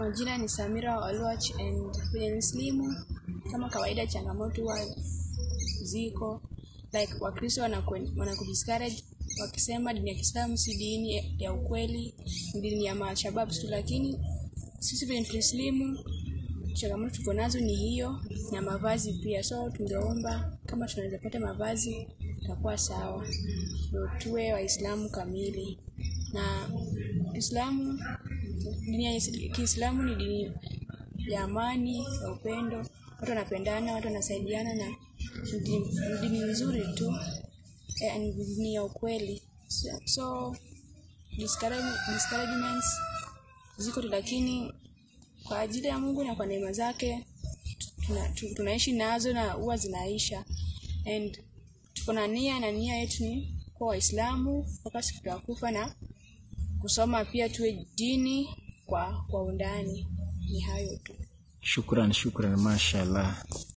Majina ni Samira Olwach and kwenye Muslimu, kama kawaida, changamoto huwa ziko like Wakristo wanaku- wanakudiscourage wakisema dini ya Kiislamu si dini ya ukweli, ni dini ya mashabab tu, lakini sisi vile tulislimu changamoto tuko nazo ni hiyo na mavazi pia, so tungeomba kama tunaweza pata mavazi itakuwa sawa, ndio tuwe Waislamu kamili. Na Kiislamu, dini ya Kiislamu ni dini ya amani, ya upendo, watu wanapendana, watu wanasaidiana, na ni dini ni dini nzuri tu, eh, ni dini ya ukweli. So, so discourage- discouragements ziko tu, lakini kwa ajili ya Mungu na kwa neema zake tuna, tu- tunaishi nazo na huwa zinaisha and tuko na nia na nia yetu ni kuwa Waislamu mpaka siku ya kufa na kusoma pia tuwe dini kwa kwa undani. Ni hayo tu. Shukran, shukran, mashallah.